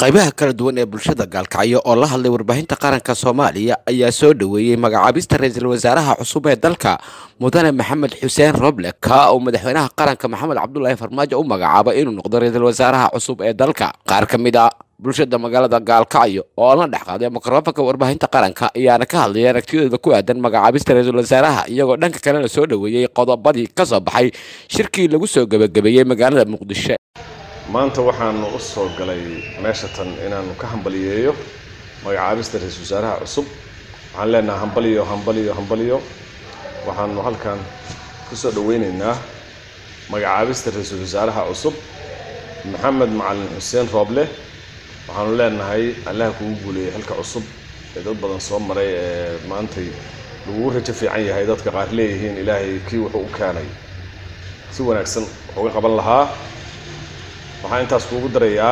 qaybaha kala duwan ee bulshada gaalkacyo oo la hadlay warbaahinta qaranka soomaaliya ayaa soo dhoweeyey magacaabista ra-iisul wasaaraha cusub ee dalka mudane maxamed xuseen roble ka uu madaxweynaha qaranka maxamed cabdulaahi farmaajo u magacaabay inuu noqdo ra-iisul wasaaraha cusub ee dalka qaar ka mid a bulshada magaalada gaalkacyo oo la dhex qaaday mikrofonka warbaahinta qaranka ayaana ka hadlayay aragtiyadooda ku aadan magacaabista ra-iisul wasaaraha iyagoo dhanka kalena soo dhoweeyey qodobadii ka soo baxay shirkii lagu soo gebagabeeyey magaalada muqdisho maanta waxaanu u soo galay meesha tan inaanu ka hambaliyeeyo magacaabista ra-iisul wasaaraha cusub waxaan leenahay hambaliyo hambaliyo hambaliyo waxaanu halkan ku soo dhoweyneynaa magacaabista ra-iisul wasaaraha cusub maxamed macalin xuseen rooble waxaanu leenahay allaha kugu guuleeyay xilka cusub ee dad badan soo maray ee maantay lagugu rajo fiican yahay dadka qaar leeyihiin ilaahay kii wuxuu u keenay si wanaagsan wuxuuga qaban lahaa waxaan intaas kuugu darayaa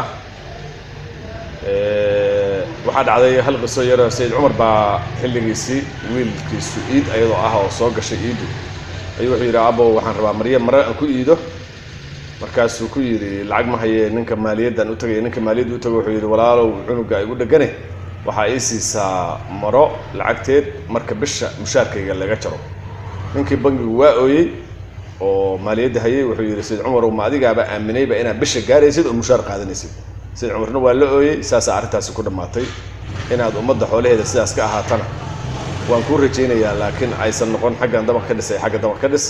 waxaa dhacday hal qiso yaro sayid cumar baa xilligiisii wiilkiisu iid ayadoo ah oo soo gashay iidu ayuu wuxuu yidhi abow waxaan rabaa marya mare aan ku iido markaasuu ku yidhi lacag ma hayee ninka maaliyaddan u tagay ninka maaliyadda u tago wuxuu yidhi walaalow cunuga igu dhegane waxaa ii siisaa maro lacagteed marka bisha mushaarkayga laga jaro ninkii bangigu waa ooyey oo maaliyadda hayay wuxuu yidhi sayid cumarow ma adigaaba aaminayba inaad bisha gaaraysid oo mushaar qaadanaysid sayid cumarna waa la ooyey saasaa arrintaasi ku dhammaatay inaad ummadda xoolaheeda sidaas ka ahaatana waan kuu rajaynayaa laakiin aysan noqon xaggan dabaq ka dhis ay xagga dabaq ka dhis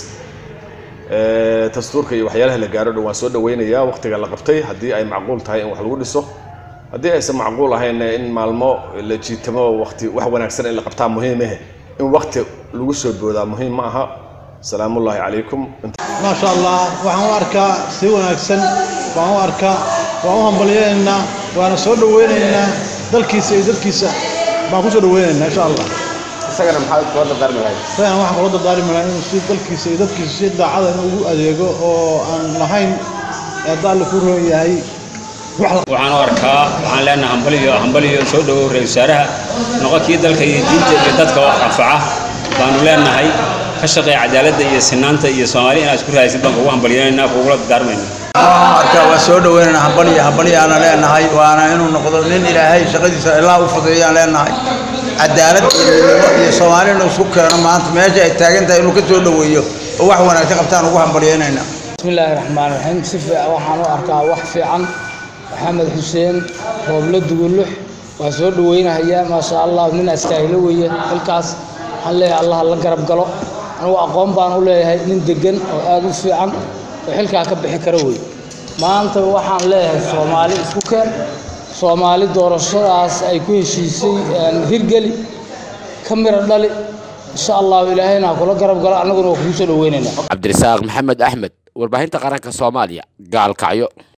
dastuurka iyo waxyaalaha la gaaro dhan waan soo dhaweynayaa waqtiga la qabtay haddii ay macquul tahay in wax lagu dhiso haddii aysan macquul ahayn in maalmo la jiitamo waqti wax wanaagsan in la qabtaa muhiimahe in waqti lagu soo boodaa muhiim ma aha salaamu ullaahi calaykum maasha allah waxaan u arkaa si wanaagsan waan u arkaa waan u hambalyaynaa waana soo dhaweynaynaa dalkiisa iyo dadkiisa baan ku soo dhaweynaynaa insha allah isagana maxaad kula dardaarmi lahayd isagana waxaan kula dardaarmi lahaa inuu si dalkiisa iyo dadkiisa si daacada inuu ugu adeego oo aan lahayn hadda alle ku roon yahay waxaan u arkaa waxaan leenahay hambaliyo hambaliyo soo dhowow ra-isul wasaaraha noqo kii dalka iyo diinta iyo dadka wax anfaca baanu leenahay ka shaqeeya cadaaladda iyo sinaanta iyo soomaali inaad isku raadaysid baan kugu hambaliyanaynaa kugula dardaarmayna arkaa waa soo dhaweynaynaa hambaliyo hambaliyaana leenahay waana inuu noqdo nin ilaahay shaqadiisa ilaa u fudeeyaan leenahay cadaalad iyo midnimo iyo soomaalina isku keeno maanta meesha ay taagan tahay inuu ka soo dhoweeyo oo wax wanaagsan qabtaan ugu hambaliyaynaynaa bismillaahi raxmaan raxiim si fiican waxaan u arkaa wax fiican maxamed xuseen rooble dugulux waa soo dhaweynahayaa maasha allah nin astaahilo weeye xilkaas waxaan leeyahay allah la garab galo anugu aqoon baan u leeyahay nin degan oo aada u fiican oo xilkaa ka bixi kara wey maanta waxaan leeyahay soomaali isku keen soomaali doorashadaas ay ku heshiisay hirgeli ka miro dhali insha allahu ilaahayna ha kula garab galo annaguna waa kugu soo dhaweynaynaa cabdirasaaq maxamed axmed warbaahinta qaranka soomaaliya gaalkacyo